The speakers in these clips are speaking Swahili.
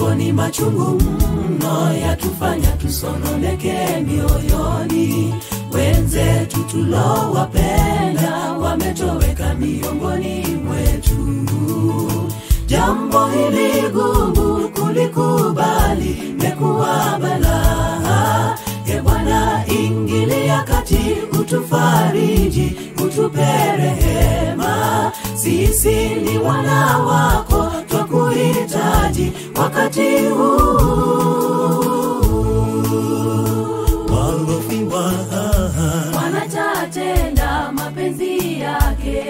yako ni machungu mno, yatufanya tusononeke mioyoni. Wenzetu tulowapenda wametoweka miongoni mwetu. Jambo hili gumu kulikubali, mekuwa balaa. E Bwana, ingilia kati, utufariji, utupe rehema. Sisi ni wana wako, twakuhitaji wakati huu. Walofiwa wanatatenda mapenzi yake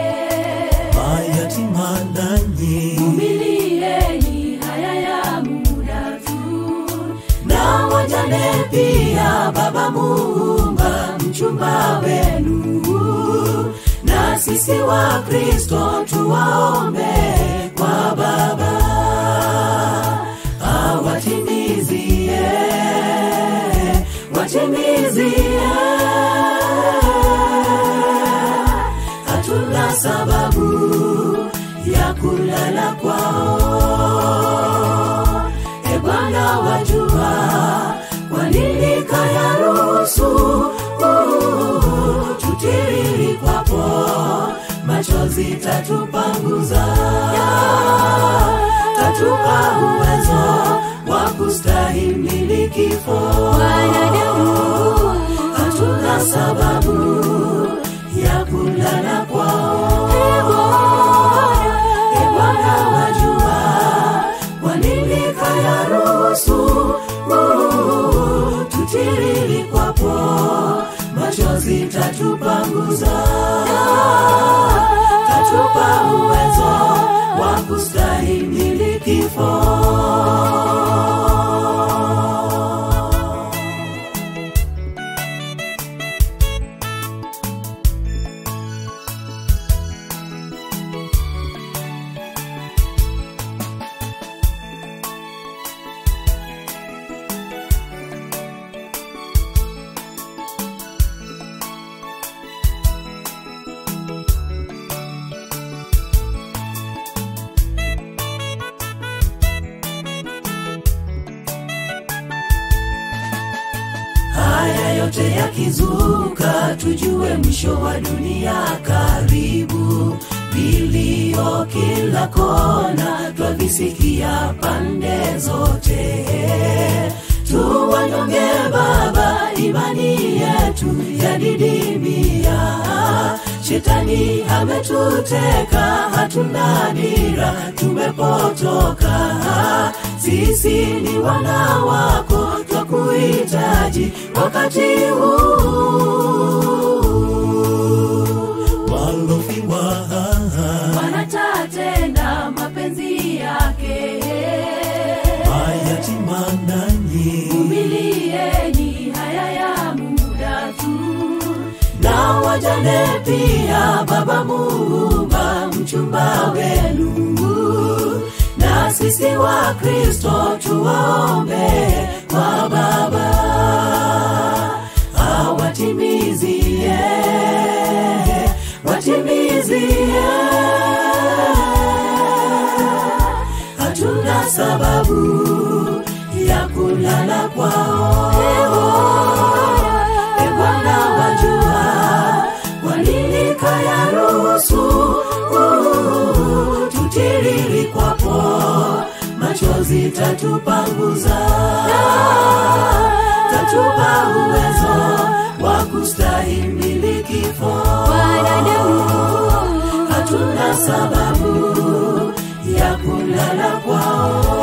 mayatima nanyi umilieni haya ya muda tu na wajane pia, Baba Muumba, mchumba wenu, na sisi wa Kristo tuwaombe kwa Baba awatimizie, watimizie. Hatuna sababu ya kulala kwao e Bwana wajua kwa nini kayaruhusu uh, tutiriri kwapo machozi tatupanguza tatupa uwezo wa kustahimili kifo wanadamu hatuna sababu ya kulala kwao e Bwana wajua kwa nini kayaruhusu uh, tutiriri kwapo machozi tatupanguza tatupa uwezo wa kustahimili kifo haya yote yakizuka, tujue mwisho wa dunia karibu. Vilio kila kona, twavisikia pande zote. Tuwanyonge Baba, imani yetu yadidimia. Shetani ametuteka, hatuna dira, tumepotoka. Sisi ni wana wako, twakuhitaji wakati huu. Walofiwa wanatatenda mapenzi yake mayatima nanyi umilieni haya ya muda tu na wajane pia, Baba Muumba, mchumba wenu, na sisi wa Kristo tuwaombe kwa Baba awatimizie, watimizie. Hatuna sababu ya kulala kwao e Bwana wajua kwa nini kayaruhusu uh, tutiriri kwapo machozi tatupanguza tatupa uwezo wa kustahimili kifo wanadamu hatuna sababu ya kulala kwao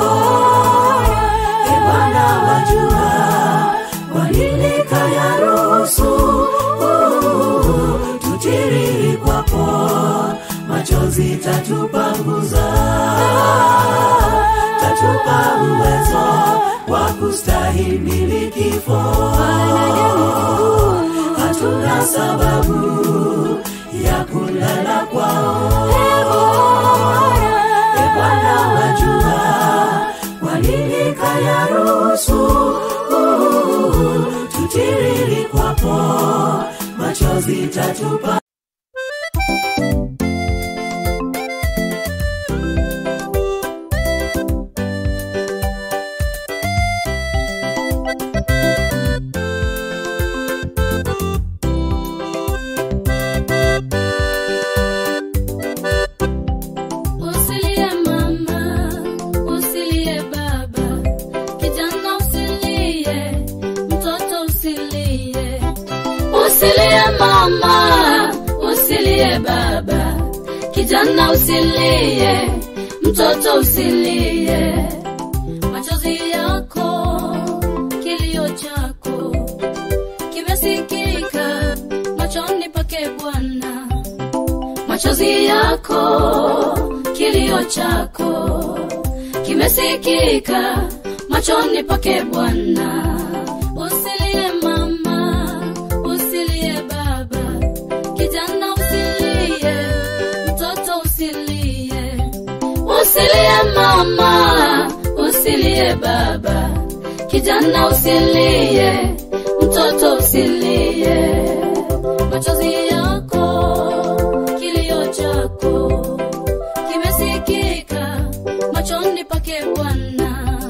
e Bwana wajua kwa nini kayaruhusu uh, tutiriri kwapo machozi tatupanguza tatupa uwezo wa kustahimili kifo hatuna sababu ya kulala kwao e Bwana wajua kwa nini kayaruhusu uh, tutiriri kwapo machozi tatupa kijana usilie mtoto usilie machozi yako kilio chako kimesikika machoni pake bwana machozi yako kilio chako kimesikika machoni pake bwana usilie mama usilie baba kijana usilie mtoto usilie usilie mama usilie baba kijana usilie mtoto usilie machozi yako kilio chako kimesikika machoni pake bwana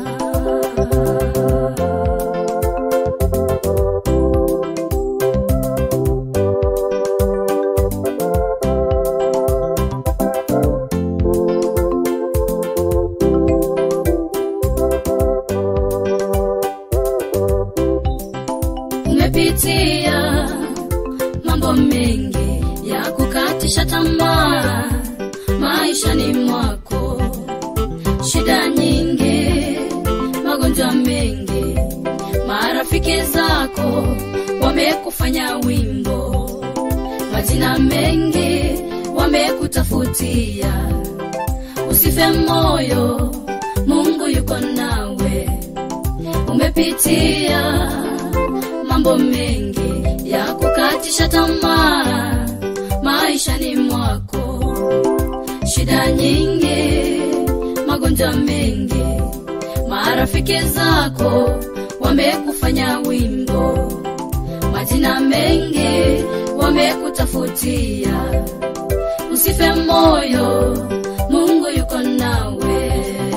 umepitia mambo mengi ya kukatisha tamaa maishani mwako shida nyingi magonjwa mengi marafiki zako wamekufanya wimbo majina mengi wamekutafutia usife moyo mungu yuko nawe umepitia mambo mengi ya kukatisha tamaa maishani mwako shida nyingi magonjwa mengi marafiki zako wamekufanya wimbo majina mengi wamekutafutia usife moyo mungu yuko nawe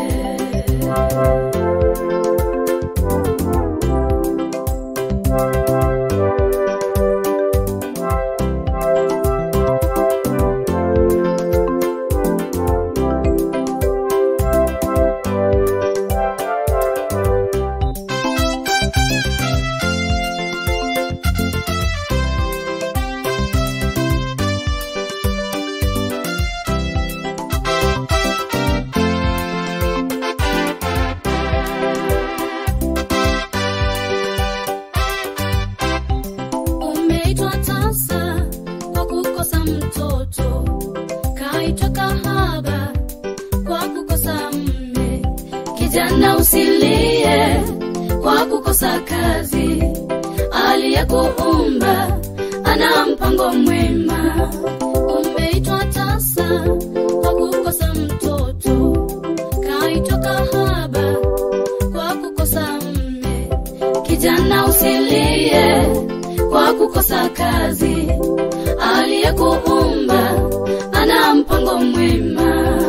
umeitwa tasa kwa kukosa mtoto kaitwa kahaba kwa kukosa mme kijana usilie kwa kukosa kazi aliyekuumba ana mpango mwema umeitwa tasa kwa kukosa mtoto kaitwa kahaba kwa kukosa mme kijana usilie kwa kukosa kazi aliyekuumba ana mpango mwema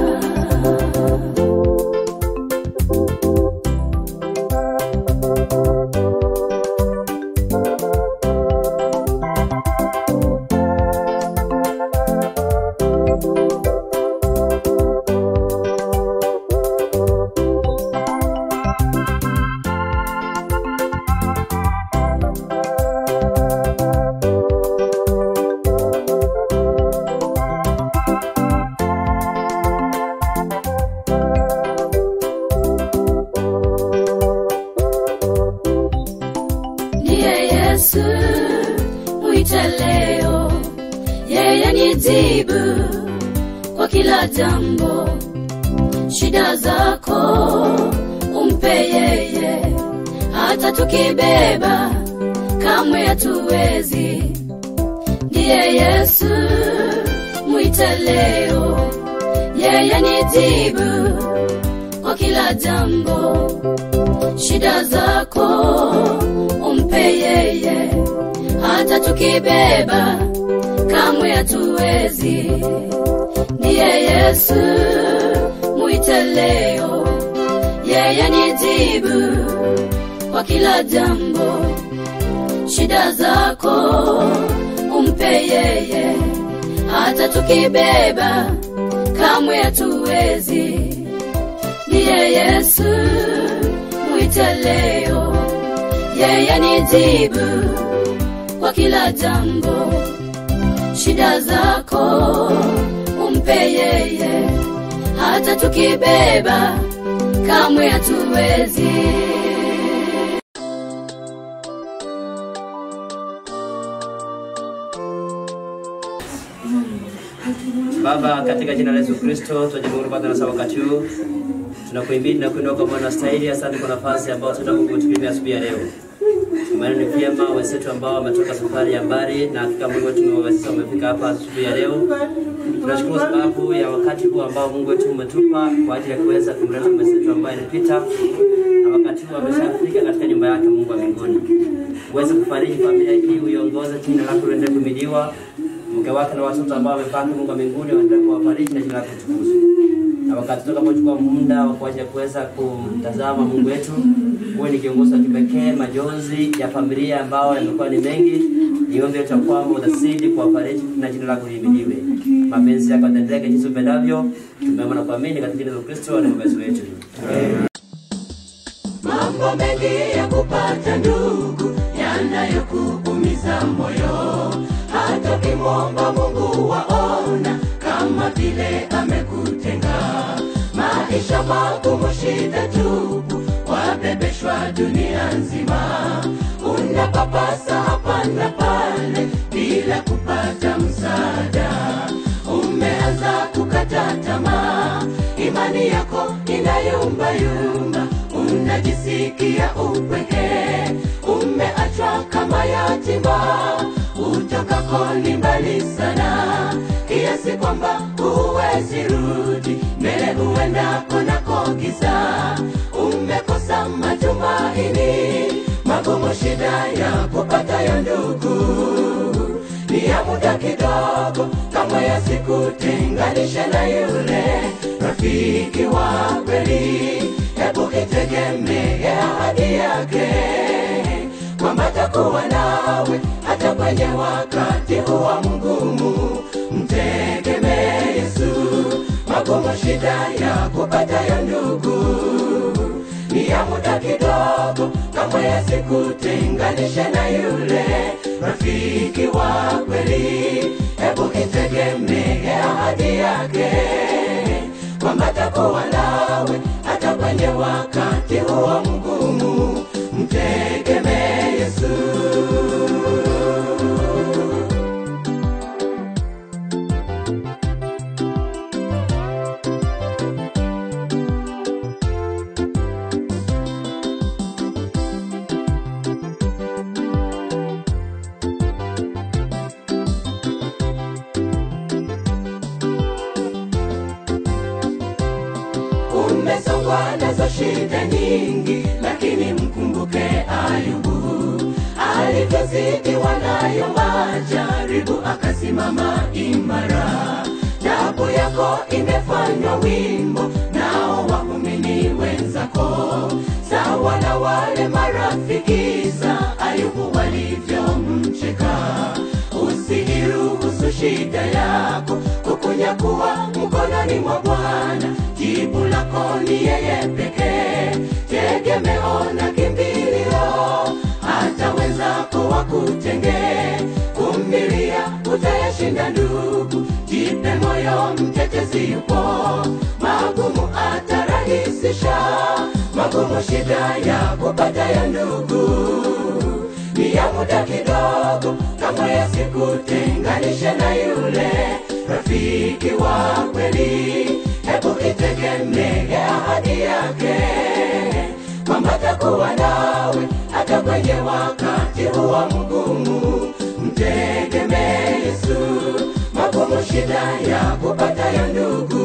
ndiye yesu mwite leo yeye ni jibu kwa kila jambo shida zako umpe yeye hata tukibeba kamwe hatuwezi ndiye yesu mwite leo yeye ni jibu kwa kila jambo shida zako umpe yeye hata tukibeba kamwe hatuwezi ndiye yesu mwite leo yeye ni jibu kwa kila jambo shida zako umpe yeye hata tukibeba kamwe hatuwezi ndiye yesu mwite leo yeye ni jibu kwa kila jambo shida zako umpe tumpe yeye hata tukibeba kamwe hatuwezi Baba, katika jina la Yesu Kristo, tunajishukuru Bwana na wakati huu tunakuimbidi na kuinua kwa Bwana stahili. Asante kwa nafasi ambayo tunakutumia asubuhi ya leo. Maana ni vyema wenzetu ambao wametoka safari ya mbali na hakika Mungu wetu umewawezesha wamefika hapa asubuhi ya leo. Tunashukuru sababu ya wakati huu ambao Mungu wetu umetupa kwa ajili ya kuweza kumleta mwenzetu ambaye alipita na wakati huu ameshafika katika nyumba yake Mungu wa mbinguni. Uweze kufariji familia hii, uiongoze, jina lako liendelee kuhimidiwa mke wake na watoto ambao wamepanga Mungu wa mbinguni waendelee kuwafariji na jina lako litukuzwe. Na wakati tutakapochukua muda wa kuacha kuweza kumtazama Mungu wetu, uwe ni kiongozi wa kipekee, majonzi ya familia ambao yamekuwa ni mengi, niombe yetu ya kwamba utazidi kuwafariji na jina lako lihimidiwe. Mapenzi yako yatendeke jinsi upendavyo. Tumeomba na kuamini katika jina la Kristo na mwokozi wetu. mambo mengi ya kupata ndugu yanayokuumiza moyo hata ukimwomba mungu waona kama vile amekutenga maisha magumu shida tupu wabebeshwa dunia nzima unapapasa hapa na pale bila kupata msaada umeanza kukata tamaa imani yako inayumbayumba unajisikia upweke umeachwa kama yatima utokako ni mbali sana kiasi kwamba huwezi rudi mbele huendako nako giza umekosa matumaini magumu shida ya kupatayo ndugu ni ya muda kidogo kama yasikutenganisha na yule rafiki wa kweli hebu itegemee ahadi yake kwamba takuwa nawe hata kwenye wakati huwa mgumu mtegemee yesu magumu shida ya kupatayo ndugu ni ya muda kidogo kama yasikutenganisha na yule rafiki wa kweli hebu itegemee ahadi yake kwamba takuwa nawe hata kwenye wakati huo mgumu mtegemee yesu umesongwa nazo shida nyingi lakini mkumbuke ayubu alivyozidiwa nayo majaribu akasimama imara tabu yako imefanywa wimbo nao waumini wenzako sawa na wale marafiki za ayubu walivyomcheka usiiruhusu shida yako kukunyakuwa mkononi mwa bwana jibu lako ni yeye pekee tegemeo na kimbilio hata wenzako wakutenge kumilia utayashinda ndugu jipe moyo mtetezi yupo magumu atarahisisha magumu shida ya kupatayo ndugu ni ya muda kidogo kama yasikutenganisha na yule rafiki wa kweli hebu itegemee ahadi yake kwamba takuwa nawe hata kwenye wakati huwa mgumu mtegemee yesu magumu shida ya kupatayo ndugu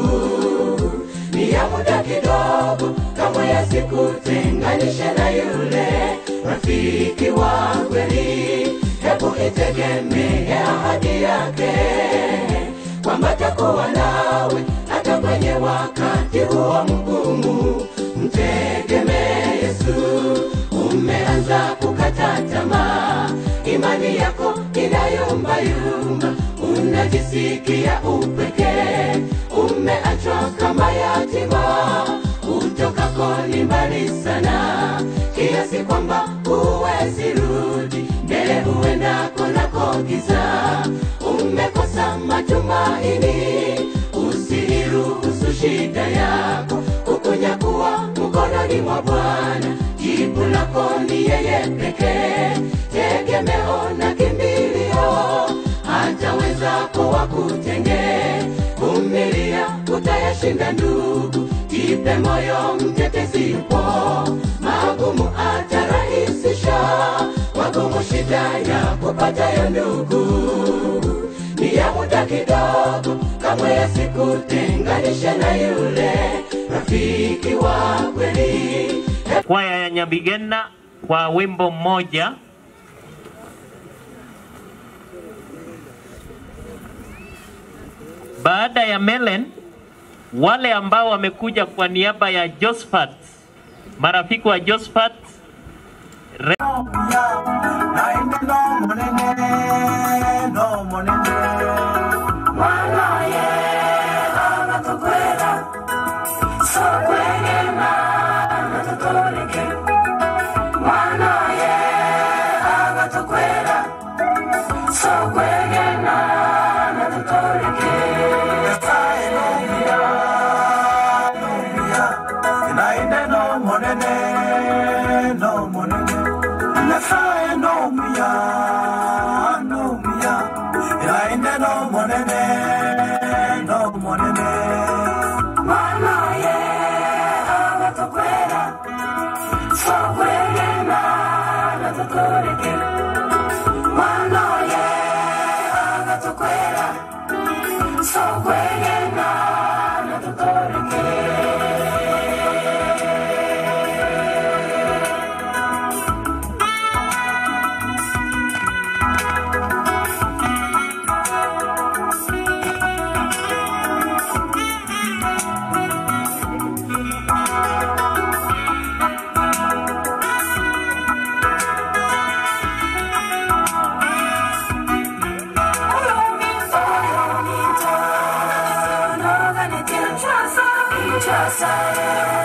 ni ya muda kidogo kama yasikutenganisha na yule rafiki wa kweli hebu itegemee ahadi yake kwamba takuwa nawe hata kwenye wakati huo mgumu mtegemee yesu umeanza kukata tamaa imani yako inayumbayumba unajisikia upweke umeachwa kama yatima utokako ni mbali sana kiasi kwamba huwezi rudi mbele huendako nako giza umekosa matumaini shida yako kukunyakuwa mkononi mwa bwana jibu lako ni yeye pekee tegemeo na kimbilio hata wenzako wakutenge vumilia utayashinda ndugu jipe moyo mtetezi yupo magumu atarahisisha magumu shida ya kupatayo ndugu ni ya muda kidogo kamwe yasikutenganishe na yule rafiki wa kweli kwaya ya Nyabigena kwa wimbo mmoja. Baada ya Melen, wale ambao wamekuja kwa niaba ya Josephat, marafiki wa Josephat Re- Trust